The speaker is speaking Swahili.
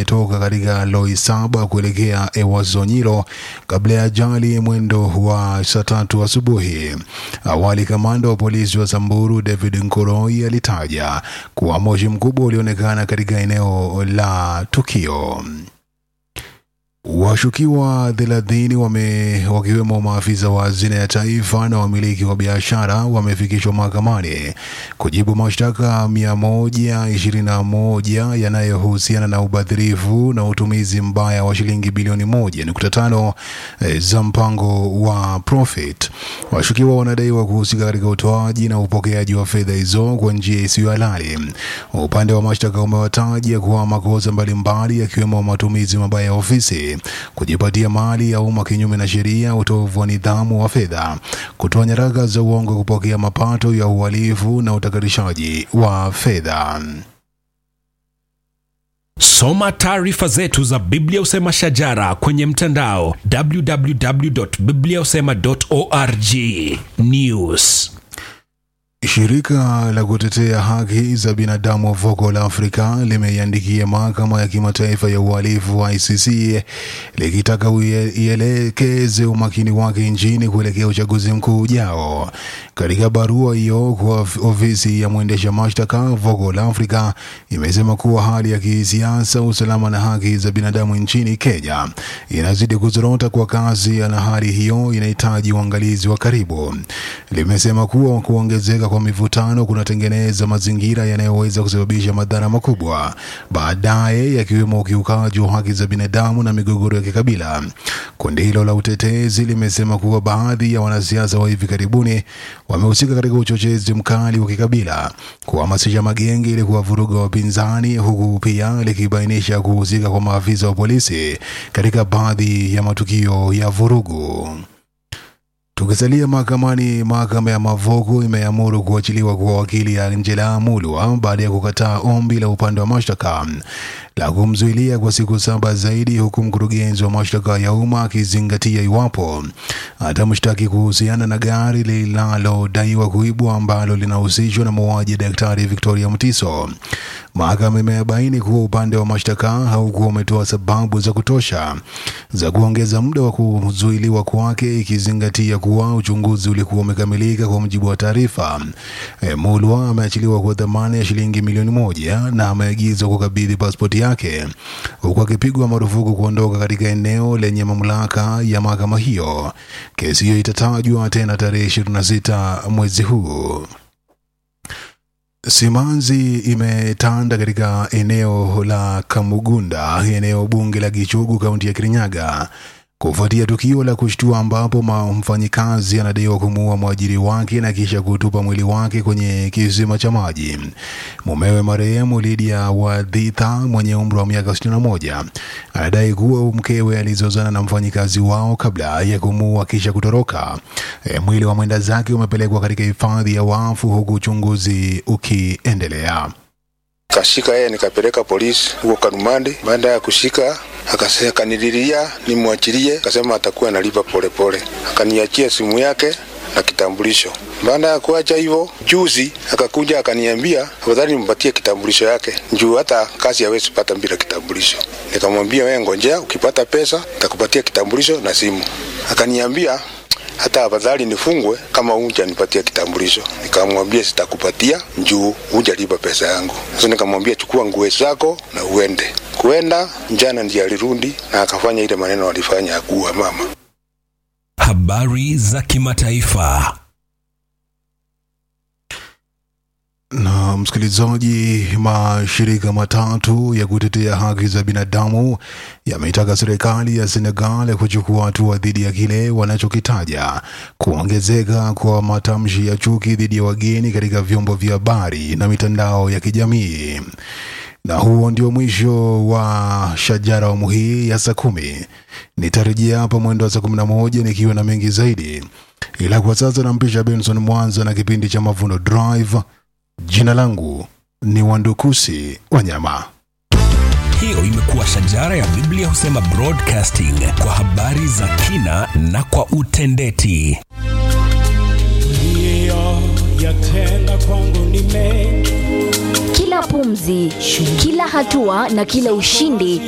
wakitoka katika Loisaba kuelekea Ewazonyiro kabla ya ajali mwendo wa saa tatu asubuhi. Awali kamanda wa polisi wa Samburu David Nkoroi alitaja kuwa moshi mkubwa ulionekana katika eneo la tukio. Washukiwa thelathini wame wakiwemo maafisa wa hazina ya taifa na wamiliki wa biashara wamefikishwa mahakamani kujibu mashtaka mia moja ishirini na moja yanayohusiana na ubadhirifu na utumizi mbaya wa shilingi bilioni moja nukta tano eh, za mpango wa Profit. Washukiwa wanadaiwa kuhusika katika utoaji na upokeaji wa fedha hizo kwa njia isiyo halali. Upande wa mashtaka umewataja kuwa makosa mbalimbali yakiwemo matumizi mabaya ya ofisi kujipatia mali ya umma kinyume na sheria, utovu wa nidhamu wa fedha, kutoa nyaraka za uongo, kupokea mapato ya uhalifu na utakatishaji wa fedha. Soma taarifa zetu za Biblia Usema Shajara kwenye mtandao www.bibliausema.org. News Shirika la kutetea haki za binadamu Vocal Africa limeiandikia mahakama ya kimataifa ya uhalifu wa ICC likitaka uie- ielekeze umakini wake nchini kuelekea uchaguzi mkuu ujao. Katika barua hiyo kwa of- ofisi ya mwendesha mashtaka, Vocal Africa imesema kuwa hali ya kisiasa, usalama na haki za binadamu nchini Kenya inazidi kuzorota kwa kasi, na hali hiyo inahitaji uangalizi wa karibu. Limesema kuwa kuongezeka kwa mivutano kunatengeneza mazingira yanayoweza kusababisha madhara makubwa baadaye, yakiwemo ukiukaji wa haki za binadamu na migogoro ya kikabila. Kundi hilo la utetezi limesema kuwa baadhi ya wanasiasa wa hivi karibuni wamehusika katika uchochezi mkali wa kikabila, kuhamasisha magenge ili kuwavuruga wapinzani, huku pia likibainisha kuhusika kwa maafisa wa polisi katika baadhi ya matukio ya vurugu. Tukisalia mahakamani, mahakama ya Mavoko imeamuru kuachiliwa kwa wakili Angela Mulwa baada ya kukataa ombi la upande wa mashtaka la kumzuilia kwa siku saba zaidi, huku mkurugenzi wa mashtaka ya umma akizingatia iwapo atamshtaki kuhusiana na gari linalodaiwa kuibwa ambalo linahusishwa na mauaji ya Daktari Victoria Mutiso. Mahakama imebaini kuwa upande wa mashtaka haukuwa umetoa sababu za kutosha za kuongeza muda wa kuzuiliwa kwake, ikizingatia kuwa uchunguzi ulikuwa umekamilika kwa mujibu wa taarifa. E, Mulwa ameachiliwa kwa dhamana ya shilingi milioni moja na ameagizwa kukabidhi pasipoti yake huku akipigwa marufuku kuondoka katika eneo lenye mamlaka ya mahakama hiyo. Kesi hiyo itatajwa tena tarehe 26 mwezi huu. Simanzi imetanda katika eneo la Kamugunda, eneo bunge la Gichugu, kaunti ya Kirinyaga, kufuatia tukio la kushtua ambapo ma- mfanyikazi anadaiwa kumuua mwajiri wake na kisha kutupa mwili wake kwenye kisima cha maji. Mumewe marehemu Lydia Wadhitha mwenye umri wa miaka 61 anadai kuwa mkewe alizozana na mfanyikazi wao kabla ya kumuua kisha kutoroka. E, mwili wa mwenda zake umepelekwa katika hifadhi ya wafu huku uchunguzi ukiendelea. kashika yeye nikapeleka polisi huko Karumande. Baada ya kushika akase- akanililia nimwachilie, akasema atakuwa analipa polepole, akaniachia simu yake na kitambulisho. Baada ya kuacha hivyo, juzi akakuja akaniambia afadhali nimpatie kitambulisho yake juu hata kazi hawezi pata bila kitambulisho. Nikamwambia wewe ngojea, ukipata pesa nitakupatia kitambulisho na simu. Akaniambia hata afadhali nifungwe kama hujanipatia kitambulisho. Nikamwambia sitakupatia juu hujalipa pesa yangu. Sasa nikamwambia chukua nguo zako na uende. Kuenda jana ndiye alirudi na akafanya ile maneno alifanya ya kuua mama. habari za kimataifa Na msikilizaji, mashirika matatu ya kutetea haki za binadamu yameitaka serikali ya Senegal kuchukua hatua dhidi ya kile wanachokitaja kuongezeka kwa matamshi ya chuki dhidi ya wageni katika vyombo vya habari na mitandao ya kijamii. Na huo ndio mwisho wa Shajara awamu hii ya saa kumi. Nitarejea hapa mwendo wa saa kumi na moja nikiwa na mengi zaidi, ila kwa sasa nampisha Benson Mwanza na kipindi cha Mavuno Drive. Jina langu ni Wandukusi Wanyama. hiyo imekuwa shajara ya biblia husema broadcasting kwa habari za kina na kwa utendeti yatenda kwangu ni mengi Kila pumzi, kila hatua na kila ushindi